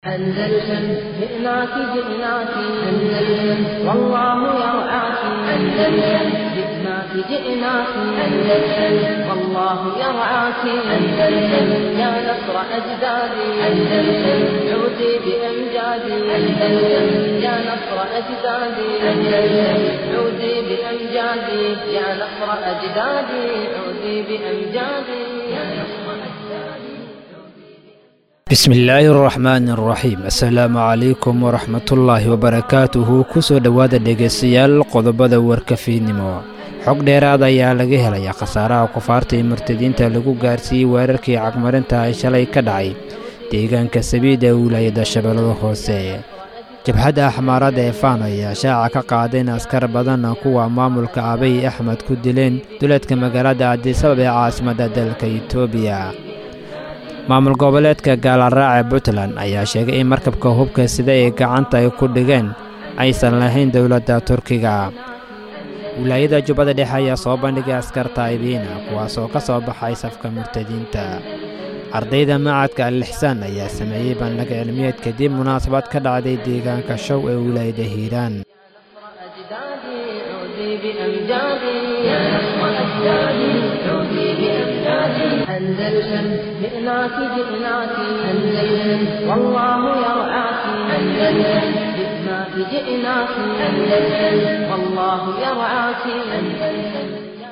أندلسن جئناك جئناك أندلسن والله يرعاك أندلسن جئناك جئناك أندلسن والله يرعاك أندلسن يا نصر أجدادي أندلسن عودي بأمجادي أندلسن يا نصر أجدادي أندلسن عودي بأمجادي يا نصر أجدادي عودي بأمجادي يا نصر أجدادي bismillaahi araxmaani araxiim assalaamu calaykum waraxmatullaahi wabarakaatuhu kusoo dhowaada dhegaystayaal qodobada warkafiidnimo xog dheeraad ayaa laga helaya khasaaraha kufaarta iyo murtadiinta lagu gaarsiiyey weerarkii cagmarinta ay shalay ka dhacay deegaanka sabiid ee wilaayada shabeellada hoose jabhadda axmaarada ee faano ayaa shaaca ka qaaday in askar badan kuwa maamulka abiy axmed ku dileen duleedka magaalada adisabab ee caasimadda dalka etoobiya maamul goboleedka gaalaraaca puntland ayaa sheegay in markabka hubka sida ay gacanta ay ku dhigeen aysan lahayn dowladda turkiga wilaayada jubbada dhexe ayaa soo bandhigay askar taa'ibiina kuwaasoo ka soo baxay safka murtadiinta ardayda macadka alixsaan ayaa sameeyey bandhig cilmiyeed kadib munaasabad ka dhacday deegaanka show ee wilaayada hiiraan أجدادي عودي بأمجادي يا نصر أجدادي عودي بأمجادي أندلسن جئناك جئناك أندلسن والله يرعاك أندلسن جئناك جئناك أندلسن والله يرعاك أندلسن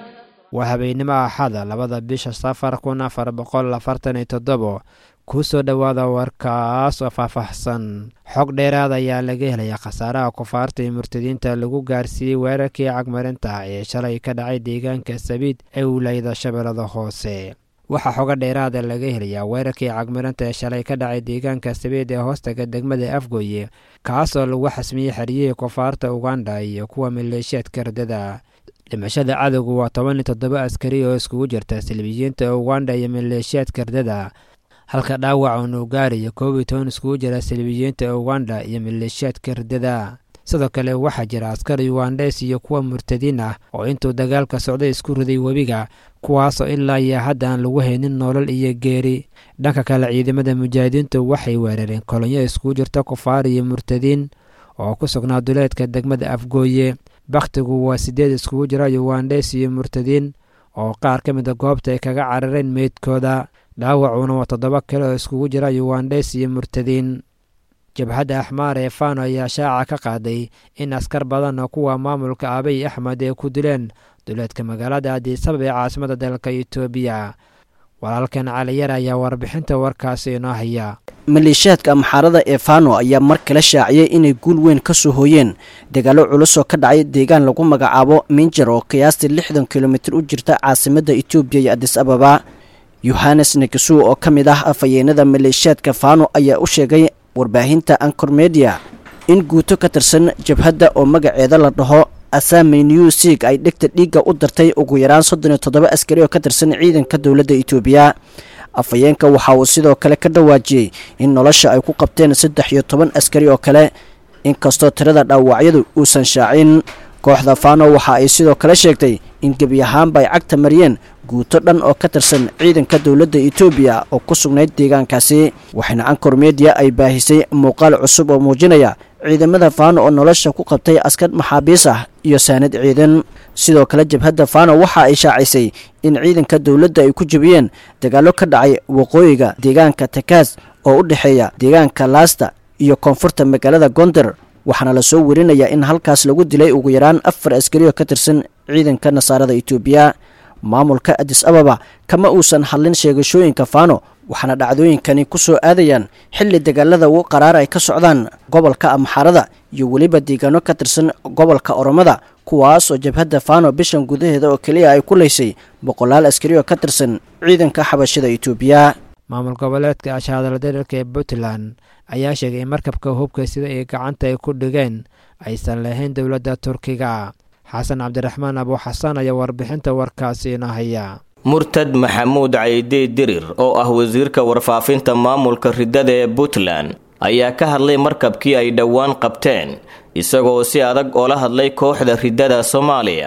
waa habeennimo axada labada bisha safar kun afar boqol afartan iyo toddobo ku soo dhowaada warkaas oo faahfaahsan xog dheeraad ayaa laga helaya khasaaraha kufaarta iyo murtadiinta lagu gaarsiiyey weerarkii cagmarinta ee shalay ka dhacay deegaanka sabiid ee wilaayada shabeellada hoose waxaa xoga dheeraada laga helayaa weerarkii cagmarinta ee shalay ka dhacay deegaanka sabiid ee hoostaga degmada afgooye kaasoo lagu xasmiyey xeriyihii kufaarta uganda iyo kuwa maleeshiyaadka ardada dhimashada cadowgu waa toban iyo toddoba askari oo iskugu jirta salbiyiinta uganda iyo maleeshiyaadka ardada halka dhaawac uunu gaarayo koob iyo toban iskugu jira salbiyiinta uganda iyo maleeshiyaadka ardada sidoo kale waxaa jira askar yugandes iyo kuwa murtadiin ah oo intuu dagaalka socday isku riday webiga kuwaasoo ilaa iyo hadda aan lagu haynin nolol iyo geeri dhanka kale ciidamada mujaahidiintu waxay weerareen kolonyo iskugu jirta kufaar iyo murtadiin oo ku sugnaa duleedka degmada afgooye bakhtigu waa siddeed iskugu jira yugandes iyo murtadiin oo qaar ka mida goobta ay kaga carareen meydkooda dhaawacuna waa toddoba kale oo iskugu jira yugandes iyo murtadiin jabhadda axmaar ee fano ayaa shaaca ka qaaday in askar badan oo kuwa maamulka abiy axmed ay ku dileen duleedka magaalada adisabab ee caasimada dalka etoobiya walaalkan caliyar ayaa warbixinta warkaasi inoo haya maleeshiyaadka amxaarada ee fano ayaa mar kale shaaciyey inay guul weyn ka soo hooyeen dagaallo culus oo ka dhacay deegaan lagu magacaabo minjar oo qiyaastii lixdan kilomitir u jirta caasimadda etoobiya iyo adis ababa yohanes negasuu oo ka mid ah afhayeenada maleeshiyaadka fano ayaa u sheegay warbaahinta ancor media in guuto ka tirsan jabhadda oo magaceeda la dhaho asami new sig ay dhegta dhiigga u dartay ugu yaraan soddon iyo toddoba askari oo ka tirsan ciidanka dowladda etoobiya afhayeenka waxa uu sidoo kale ka dhawaajiyey in nolosha ay ku qabteen saddex iyo toban askari oo kale inkastoo tirada dhaawacyadu uusan shaacin kooxda fano waxa ay sidoo kale sheegtay in gebi ahaanba ay cagta mariyeen guuto dhan oo ka tirsan ciidanka dowladda etoobiya oo ku sugnayd deegaankaasi waxayna ancor media ay baahisay muuqaal cusub oo muujinaya ciidamada fano oo nolosha ku qabtay askar maxaabiis ah iyo saanad ciidan sidoo kale jabhadda fano waxa ay shaacisay in ciidanka dowladda ay ku jebiyeen dagaallo ka dhacay waqooyiga deegaanka takaas oo u dhexeeya deegaanka laasta iyo koonfurta magaalada gonder waxaana lasoo werinayaa in halkaas lagu dilay ugu yaraan afar askari oo ka tirsan ciidanka nasaarada etoobiya maamulka adis ababa kama uusan hadlin sheegashooyinka fano waxaana dhacdooyinkani ku soo aadayaan xilli dagaalada ugu qaraar ay ka socdaan gobolka amxaarada iyo weliba deegaano ka tirsan gobolka oromada kuwaas oo jabhadda fano bishan gudaheeda oo keliya ay ku laysay boqolaal askari oo ka tirsan ciidanka xabashada etoobiya maamul goboleedka ashaadaldarirka ee puntland ayaa sheegay in markabka hubka sida ay gacanta ay ku dhigeen aysan lahayn dowladda turkiga xasan cabdiraxmaan abuuxasan ayaa warbixinta warkaasi ina haya murtad maxamuud caydi dirir oo ah wasiirka warfaafinta maamulka riddada ee puntland ayaa ka hadlay markabkii ay dhowaan qabteen isagoo si adag oola hadlay kooxda riddada soomaaliya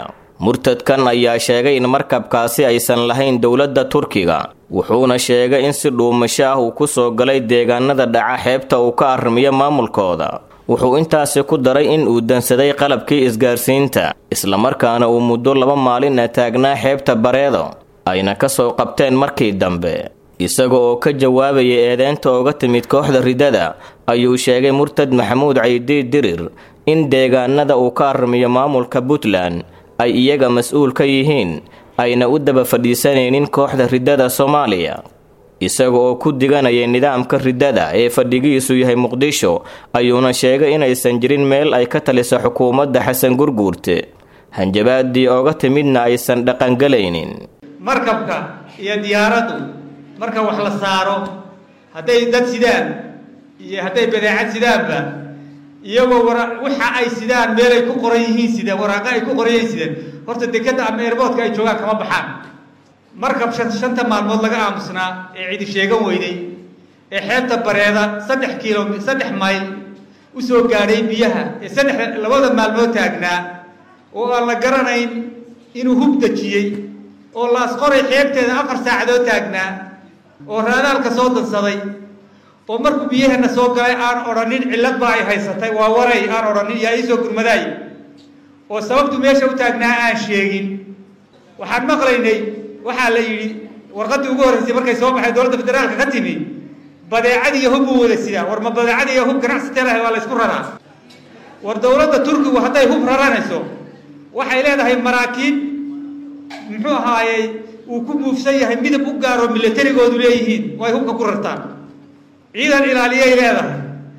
murtadkan ayaa sheegay in markabkaasi aysan lahayn dowladda turkiga wuxuuna sheegay in si dhuumasho ah uu ku soo galay deegaanada dhaca xeebta uu ka arrimiyo maamulkooda wuxuu intaasi ku daray in uu dansaday qalabkii isgaarsiinta islamarkaana uu muddo laba maalina taagnaa xeebta bareedo ayna ka soo qabteen markii dambe isaga oo ka jawaabaya eedeynta ooga timid kooxda ridada ayuu sheegay murtad maxamuud caydiid dirir in deegaanada uu ka arrimiyo maamulka puntland ay iyaga mas-uul ka yihiin ayna u daba fadhiisanaynin kooxda ridada soomaaliya isaga oo ku diganaya nidaamka ridada ee fadhigiisu yahay muqdisho ayuuna sheegay inaysan jirin meel ay ka taliso xukuumadda xasan gurguurte hanjabaadii ooga timidna aysan dhaqangelaynin markabka iyo diyaaraddu marka wax la saaro hadday dad sidaan iyo hadday badeecad sidaanba iyagoo wara waxa ay sidaan meel ay ku qoran yihiin sidaan waraaqo ay ku qoran yihiin sidaan horta dekadda ama airboodka ay joogaan kama baxaan markab shan shanta maalmood laga aamusnaa ee cidi sheegan weyday ee xeebta bareeda saddex kiilo saddex mayl u soo gaadhay biyaha ee saddex labada maalmood taagnaa oo aan la garanayn inuu hub dejiyey oo laasqoray xeebteeda afar saacadood taagnaa oo raadaalka soo dansaday oo markuu biyaheena soo galay aan odhanin cillad baa ay haysatay waa waray aan odhanin yaa ii soo gurmadaay oo sababtu meesha u taagnaa aan sheegin waxaan maqlaynay waxaa la yidhi warqaddii ugu horreysay markay soo baxay dowladda federaalka ka timi badeecad iyo hub buu wada sidaa war ma badeecad iyo hub ganacsatee lahay waa la ysku raraa war dowladda turkigu hadday hub raranayso waxay leedahay maraakiib muxuu ahaayey uu ku buufsan yahay midab u gaaroo milatarigoodu leeyihiin oo ay hubka ku rartaan ciidan ilaaliyay leedahay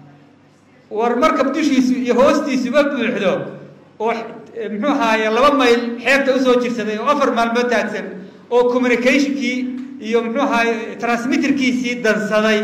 war markab dushiisu iyo hoostiisuba buuxdo oo muxuu ahaaye laba mayl xeebta usoo jirsaday oo afar maalmood taagsan oo communicationkii iyo muxuu ahaaye transmitterkiisii dansaday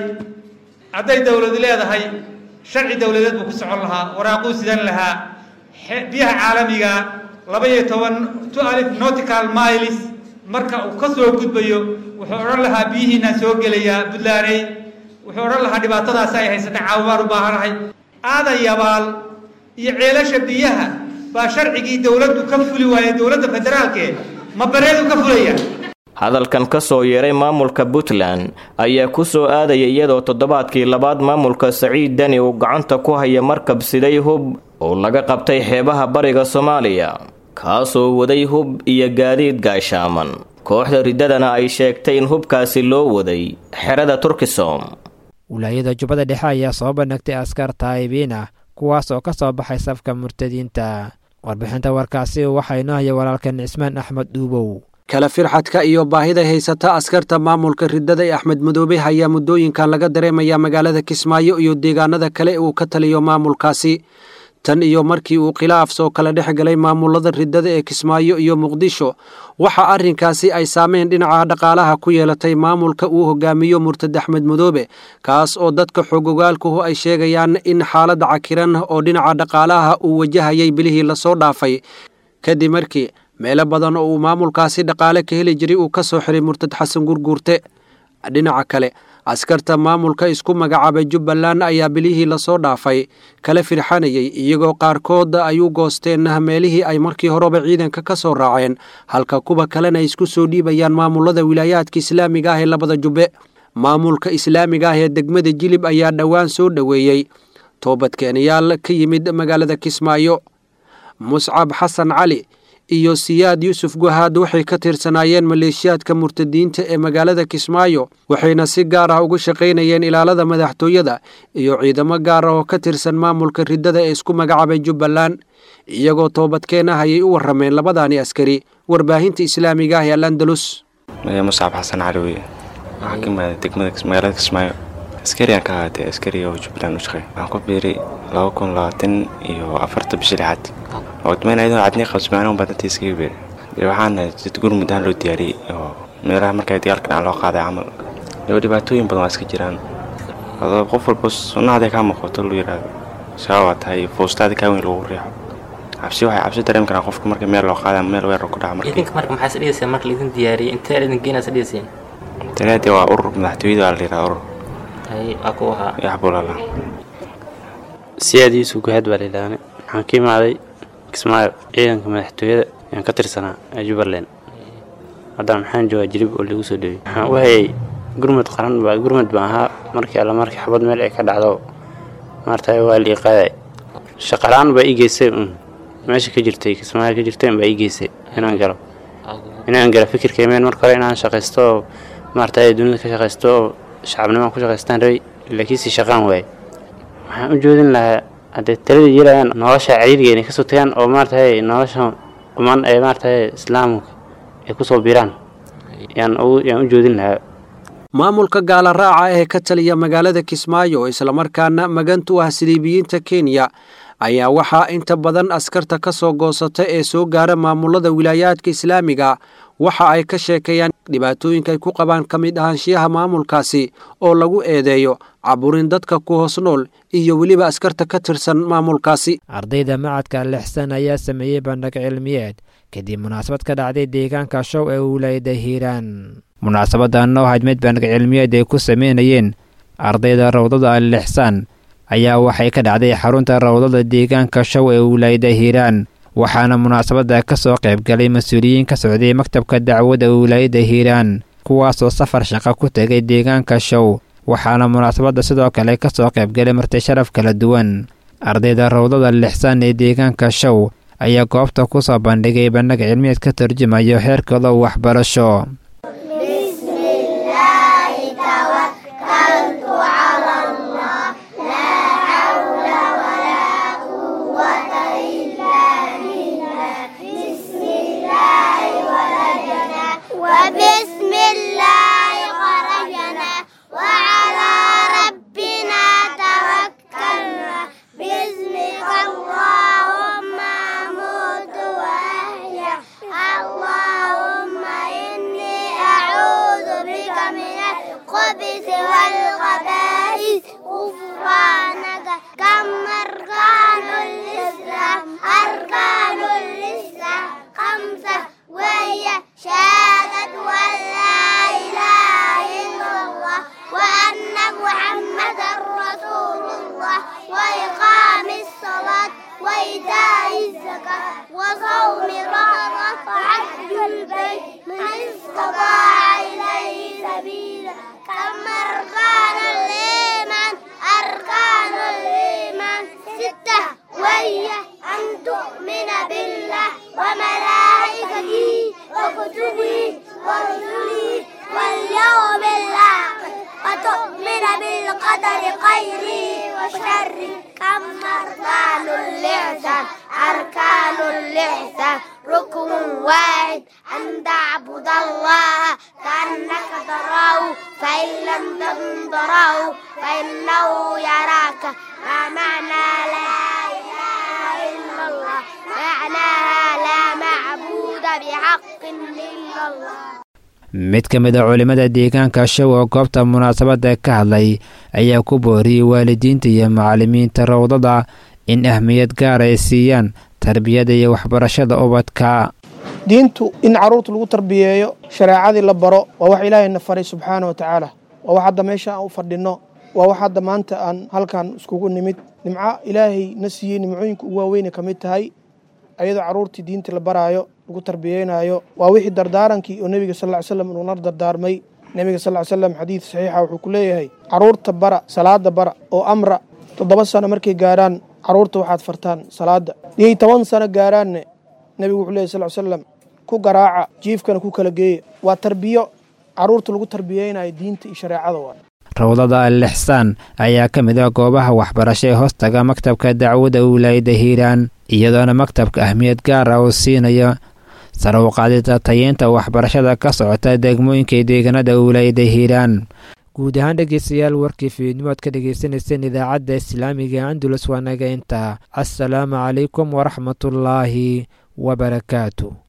hadday dowladu leedahay sharci dowladeed buu ku socon lahaa waraaquu sidan lahaa biyaha caalamiga laba iyo toban tualif nautical miles marka uu ka soo gudbayo wuxuu odhan lahaa biyihiinaan soo gelayaa buntlaaney wuxuu odhan lahaa dhibaatadaasi ay haysatay caawimaan u baahanahay aadan yabaal iyo ceelasha biyaha baa sharcigii dowladdu ka fuli waayay dowladda federaalke ma bareedu ka fulaya hadalkan ka soo yeeray maamulka puntland ayaa ku soo aadaya iyadoo toddobaadkii labaad maamulka saciid deni uu gacanta ku haya markab siday hub oo laga qabtay xeebaha bariga soomaaliya kaasoo waday hub iyo gaadiid gaashaaman kooxda riddadana ay sheegtay in hubkaasi loo waday xerada turkisom wilaayada jubbada dhexe ayaa soo bandhigtay askar taayibiin ah kuwaas oo ka soo baxay safka murtadiinta warbixinta warkaasi waxaa inoo haya walaalkan cismaan axmed dhuubow kala firxadka iyo baahida haysata askarta maamulka riddada ee axmed madoobe ayaa muddooyinkan laga dareemayaa magaalada kismaayo iyo deegaanada kale uu ka taliyo maamulkaasi tan iyo markii uu khilaaf soo kala dhex galay maamulada riddada ee kismaayo iyo muqdisho waxa arrinkaasi ay saameyn dhinaca dhaqaalaha ku yeelatay maamulka uu hogaamiyo murtad axmed madoobe kaas oo dadka xogogaalkuhu ay sheegayaan in xaalad cakiran oo dhinaca dhaqaalaha uu wajahayay bilihii lasoo dhaafay kadib markii meelo badan oo uu maamulkaasi dhaqaale ka heli jiray uu ka soo xiray murtad xasan gurguurte dhinaca kale askarta maamulka isku magacaabay jubbaland ayaa bilihii lasoo dhaafay kala firxanayay iyagoo qaarkood ay u goosteen meelihii ay markii horeba ciidanka ka soo raaceen halka kuwa kalena ay isku soo dhiibayaan maamulada wilaayaadka islaamiga ah ee labada jubbe maamulka islaamiga ah ee degmada jilib ayaa dhowaan soo dhoweeyey toobadkeenayaal ka yimid magaalada kismaayo muscab xasan cali iyo siyaad yuusuf guhaad waxay ka tirsanaayeen maleeshiyaadka murtadiinta ee magaalada kismaayo waxayna si gaar ah uga shaqaynayeen ilaalada madaxtooyada iyo ciidamo gaar ah oo ka tirsan maamulka riddada ee isku magacaabay jubbaland iyagoo toobadkeen ah ayay u warrameen labadaani askari warbaahinta islaamiga ah ee al andalus muscab xasan cali weye waxaan ka imaaday degmada magaalada kismaayo askariaan ka ahaatay askariga oo jubbaland u shaqeey waxaan ku biiray laba kun labaatan iyo afarta bishi lixaad odmayn ayadoo cadnii qabsmaano badanta iskaga beer dee waxaana dad gurmud ahaan loo diyaariyey oo meelaha markay dagaalka dhacan loo qaaday camal daba dhibaatooyin badan waa iska jiraan adoo qof walba sunnahaday kaa muuqato lu yidhaahdo sabab waa tahay foostaada kaa weyn lagu riixo cabsi waxay cabsi dareemi karaan qofka marka meel loo qaada ama meel weerar ku dhaca markii idinka marka maxaa isdhigayseen marka laidin diyaariyey intee idin geenaa isdhigayseen tanaadii waa urur madaxtooyada waa la yidhaha urur hay waa ku ahaa yaxbulala siyaad yuusuf guhaad baa layidhaahne waxaan ka imaaday kismaayo ciidanka madaxtooyada ayaan ka tirsanaa ee jubbaland haddana maxaan joogaa jilib oo lagu soo dhawey waxaan u hayay gurmud qaran baa gurmud baan ahaa markii alla markii xabad meel ay ka dhacdo maaragtay waa lii qaaday shaqalaan baa ii geysay un meesha ka jirtay kismaayo ka jirtay baa ii geysay inaan galo inaan galo fikirka imeen marka hore inaan shaqaysto oo maaragtay dunida ka shaqaysto oo shacabnimaan ku shaqaystaan rabay laakiinse shaqaan waaye waxaan u joodin lahaa haddee talada yeelayaan nolosha cariiriga inay kasoo tagaan oo maaragtay nolosha quman ee maaragtay islaamka ay kusoo biraan yaan u joodin lahaa maamulka gaala raaca ee ka taliya magaalada kismaayo islamarkaana magantu ah siliibiyiinta kenya ayaa waxaa inta badan askarta ka soo goosata ee soo gaara maamulada wilaayaadka islaamiga waxa ay ka sheekeeyaan dhibaatooyinka ay ku qabaan ka mid ahaanshiyaha maamulkaasi oo lagu eedeeyo caburin dadka ku hoos nool iyo weliba askarta ka tirsan maamulkaasi ardayda macadka lixsan ayaa sameeyey bandhig cilmiyeed kadib munaasabad ka dhacday deegaanka show ee wilaayada hiiraan munaasabadan oo ahayd mid bandhig cilmiyeed ay ku sameynayeen ardayda rawdada allixsaan ayaa waxay ka dhacday xarunta rawdada deegaanka show ee wilaayada hiiraan waxaana munaasabadda ka soo qaybgalay mas-uuliyiin ka socday maktabka dacwadda wilaayada hiiraan kuwaasoo safar shaqo ku tegay deegaanka show waxaana munaasabadda sidoo kale ka soo qaybgalay marti sharaf kala duwan ardayda rawdada lixsaan ee deegaanka show ayaa goobta ku soo bandhigay bandhig cilmiyeed ka turjumayo heerkooda waxbarasho وبسم الله خرجنا وعلى ربنا توكلنا باسمك اللهم أموت وأحيا اللهم إني أعوذ بك من الخبث والخبائث غفرانك كم أركان الإسلام أركان الإسلام خمسة وهي شهادة أن لا إله إلا الله وأن محمدا رسول الله وإقام الصلاة وإيتاء الزكاة وصوم رمضان وحج البيت من استطاع إليه سبيلا كم أركان الإيمان أركان الإيمان ستة وهي أن تؤمن بالله وملائكته وكتبه ورسله واليوم الآخر وتؤمن بالقدر خيره وشره كم أركان الإحسان أركان الإحسان ركن واحد أن تعبد الله كأنك تراه فإن لم تكن تراه فإنه يراك ما معنى لا إله إلا الله معناها لا معبود بحق إلا الله mid ka mid a culimmada deegaanka show oo goobta munaasabadda ka hadlay ayaa ku booriyey waalidiinta iyo macallimiinta rawdada in ahmiyad gaar ay siiyaan tarbiyada iyo waxbarashada ubadka diintu in carruurta lagu tarbiyeeyo shareecadii la baro waa wax ilaahayna faray subxaana wa tacaala waa wax hadda meesha aan u fadhinno waa wax hadda maanta aan halkan iskugu nimid nimco ilaahay na siiyey nimcooyinka ugu waaweyne ka mid tahay ayadoo carruurtii diinta la baraayo lagu tarbiyeynayo waa wixii dardaarankii oo nebiga sal ly slam inuuna dardaarmay nebiga sal ly slam xadiid saxiixa wuxuu ku leeyahay carruurta bara salaada bara oo amra toddoba sano markay gaarhaan carruurta waxaad fartaan salaada iyay toban sano gaaraanne nebigu wuxuu leeyahy sal ly slam ku garaaca jiifkana ku kala geeya waa tarbiyo carruurta lagu tarbiyeynayo diinta iyo shareecada waa rawdada al-ixsaan ayaa ka mid ah goobaha waxbarasho ee hoostaga maktabka dacwadda wilaayada hiiraan iyadoona maktabka ahmiyad gaar ah uu siinayo sare u qaadida tayeynta waxbarashada ka socota degmooyinka deegaanada wilaayada hiiraan guud ahaan dhegeystayaal warkii fiidnimo ad ka dhegeysaneyseen idaacadda islaamiga andulus waa naga intaa assalaamu calaykum waraxmatullaahi wabarakaatu